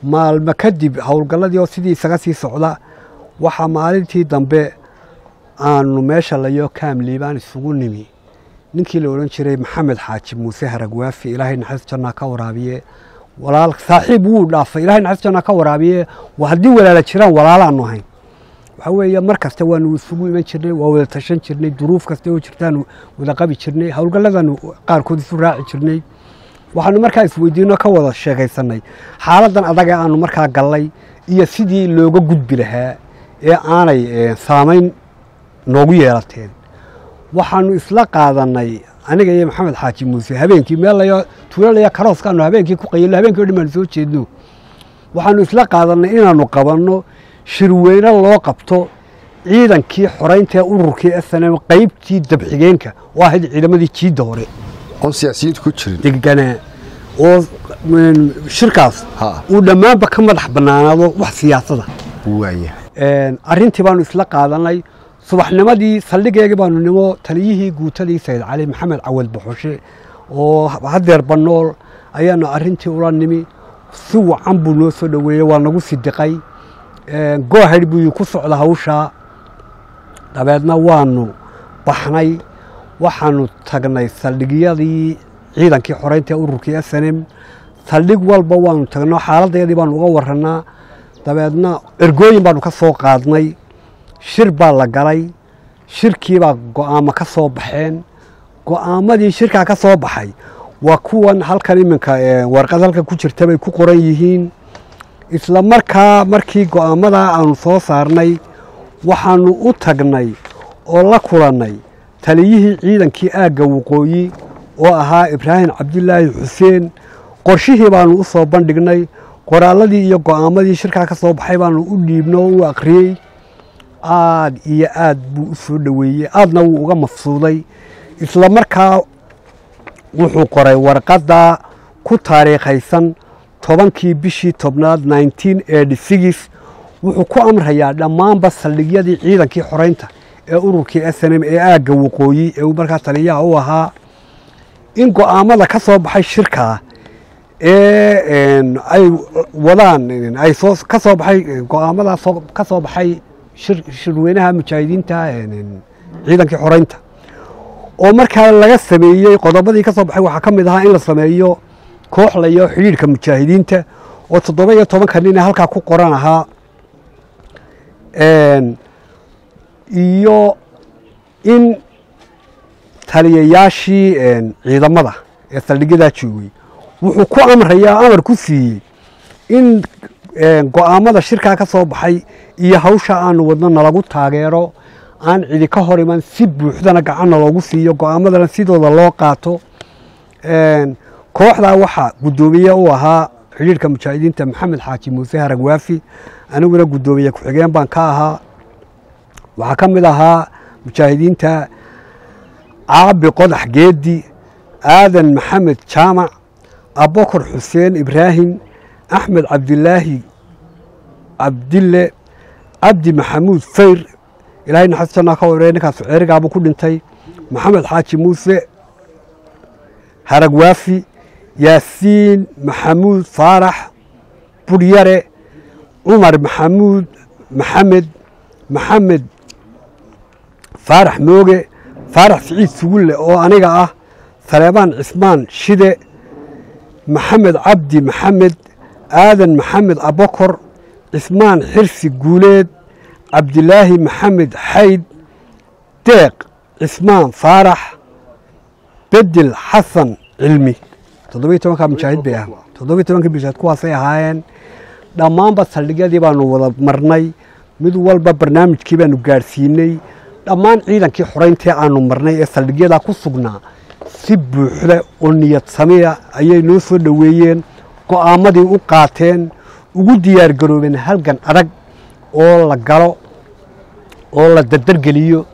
maalmo kadib howlgalladii oo sidii isaga sii socda waxaa maalintii dambe aanu meesha layo kaamliibaan isugu nimi ninkii la odhan jiray maxamed xaaji muuse haragwaafi ilaahay naxariis jannaa ka waraabiye walaal saaxiib wuu dhaafay ilaahay naxariis jannaa ka waraabiye waa haddii walaala jiraan walaalaanu ahayn waxaa weeye mar kasta waanu isugu iman jirnay waa wada tashan jirnay duruuf kasta oo jirtaanu wada qabi jirnay howlgalladaanu qaarkood isu raaci jirnay waxaanu markaa isweydiino ka wada sheekaysanay xaaladan adag ee aanu markaa gallay iyo sidii looga gudbi lahaa ee aanay saamayn noogu yeelateen waxaanu isla qaadanay aniga iyo maxamed xaaji muuse habeenkii meel layo tuulalaya karooskaanu habeenkii ku qayilo habeenkii o dhan baanu soo jeedno waxaanu isla qaadanay inaanu qabanno shirweyne loo qabto ciidankii xoraynta ee ururkii snm qaybtii dabxigeenka oo ahayd ciidamadii jiidda hore oon siyaasiyiintu ku jirin degganaa oo shirkaas Ha. uu dhammaanba ka madax bannaanaado wax siyaasada waaya arrintii baanu isla qaadanay subaxnimadii saldhigeegii baanu nimo taliyihii guutadii sayid cali maxamed cawad baxoshe oo hadeer bannool ayaanu arrintii ula nimi si wacan buu noo soo dhoweeyey waa nagu sidiqay goohadh buu ku socda hawshaa dabeedna waanu baxnay waxaanu tagnay saldhigyadii ciidankii xoreynta ee ururkii snm saldhig walba waanu tagno xaaladayadii baanu uga warannaa dabeedna ergooyin baanu ka soo qaadnay shir baa la galay shirkiibaa go'aamo ka soo baxeen go'aamadii shirkaa ka soo baxay waa kuwan halkan iminka warqad halkan ku jirta bay ku qoran yihiin isla markaa markii go'aamadaa aanu soo saarnay waxaanu u tagnay oo la kulannay taliyihii ciidankii aagga waqooyi oo ahaa ibraahim cabdilaahi xuseen qorshihii baanu u soo bandhignay qoraalladii iyo go'aamadii shirkaa ka soo baxay baanu u dhiibno oo u akhriyey aad iyo aad buu u soo dhoweeyey aadna wuu uga mafsuuday isla markaa wuxuu qoray warqadda ku taariikhaysan tobankii bishii tobnaad wuxuu ku amrayaa dhammaanba saldhigyadii ciidankii xoreynta ee ururkii snm ee aagga waqooyi ee uu markaa taliyaha u ahaa in go'aamada ka soo baxay shirkaa ee ay wadaan ay soo ka soo baxay go'aamadaa soo ka soo baxay shir shirweynaha mujaahidiinta ciidankii xoreynta oo markaa laga sameeyey qodobadii ka soo baxay waxaa ka mid ahaa in la sameeyo koox layo xidhiidhka mujaahidiinta oo toddoba iyo tobanka nin ee halkaa ku qoran ahaa iyo in taliyayaashii ciidamada ee saldhigyadaa joogay wuxuu ku amrayaa amar ku siiyey in go'aamada shirkaa ka soo baxay iyo hawsha aanu wadno nalagu taageero aan cidi ka hor iman si buuxdana gacanna loogu siiyo go'aamadana sidooda loo qaato kooxdaa waxaa guddoomiye u ahaa xidhiidhka mujaahidiinta maxamed xaaji muuse haragwaafi aniguna guddoomiye ku-xigeen baan ka ahaa waxaa ka mid ahaa mujaahidiinta caabi qodax geedi aadan maxamed jaamac abokor xuseen ibraahim axmed cabdilaahi cabdille cabdi maxamuud fayr ilaahay naxariis jannaa ka wareey ninkaas ceerigaabuu ku dhintay maxamed xaaji muuse haragwaafi yaasiin maxamuud faarax buryare cumar maxamuud maxamed maxamed faarax mooge faarax siciid sugulle oo aniga ah saleebaan cismaan shide maxamed cabdi maxamed aadan maxamed abokor cismaan xirsi guuleed cabdilaahi maxamed xayd deeq cismaan faarax bedel xasan cilmi toddobiyo tobankaa mujaahid bay ah toddobiyo tobankii mujaahid kuwaasay ahaayeen dhammaanba saldhigyadii baanu wada marnay mid walba barnaamijkii baanu gaadhsiinay dhammaan ciidankii xoreyntii aanu marnay ee saldhigyadaa ku sugnaa si buuxda oo niyad samiya ayay noo soo dhoweeyeen go'aamadii u qaateen ugu diyaar garoobeen halgan adag oo la galo oo la dardargeliyo